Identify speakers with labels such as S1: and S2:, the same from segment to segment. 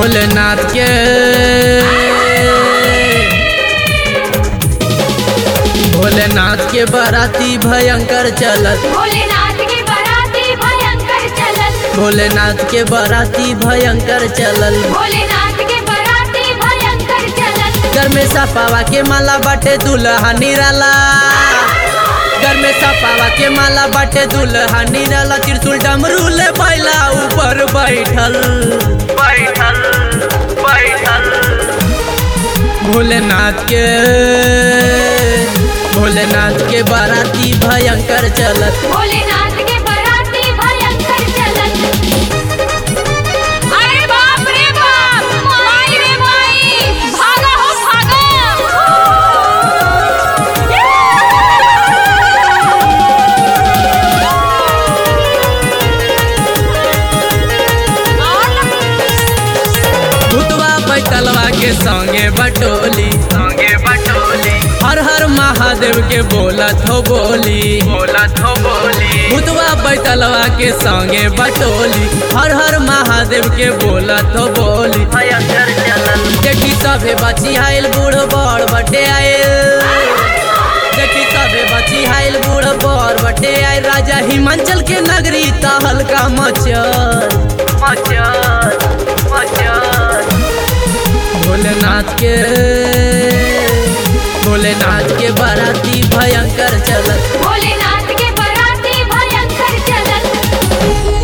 S1: भोलेनाथ के भोलेनाथ के बाराती भयंकर चलत
S2: भोलेनाथ के बराती भयंकर चलल
S1: भोलेनाथ के बाराती भयंकर चलल
S2: भोलेनाथ के बराती भयंकर चलल
S1: घर में सपावा के माला बाटे दुल्हा निराला घर में सपावा के माला बाटे दुल्हा निराला त्रिशूल डमरू ले बैला ऊपर बैठल बैठल बैठल भोलेनाथ के भोलेनाथ के बाराती भयंकर चलत
S2: भोलेनाथ के बराती भयंकर चलल अरे बाप रे बाप माई रे माई भागा हो भागा
S1: भूतवा बैठलवा के संगे बटोली संगे बटोली हर हर महादेव के बोलत हो बोली बोलत हो बोली भूतवा बैठलवा के संगे बटोली हर हर महादेव के बोलत हो बोली भयंकर चलल देखी सभे बची आयल बूढ़ बड़ बटे आयल देखी सभे बची आयल बूढ़ बड़ बटे आयल राजा हिमाचल के नगरी तहलका मचल मचल मचल भोलेनाथ के भोलेनाथ के बाराती भयंकर चलत
S2: भोलेनाथ के बराती भयंकर चलल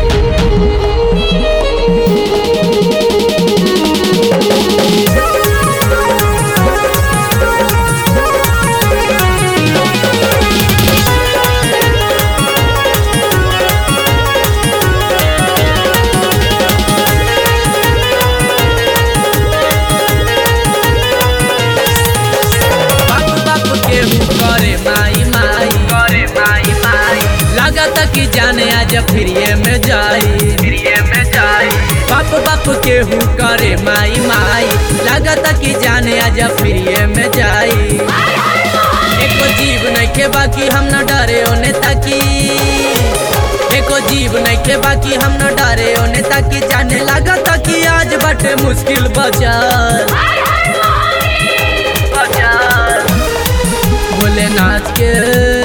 S1: बाप बाप के हूँ करे माई माई करे माई माई लागत कि जाने आज फिरिए में जाई फिरिए में जाई बाप बाप के हूँ करे माई माई लागत कि जाने आज फिरिए में जाई एको जीव नहीं के बाकी हम न डरे ओने ताकी एको जीव नहीं के बाकी हम न डरे ओने ताकी जाने लागत कि आज बाटे मुश्किल बचार बचार भोलेनाथ के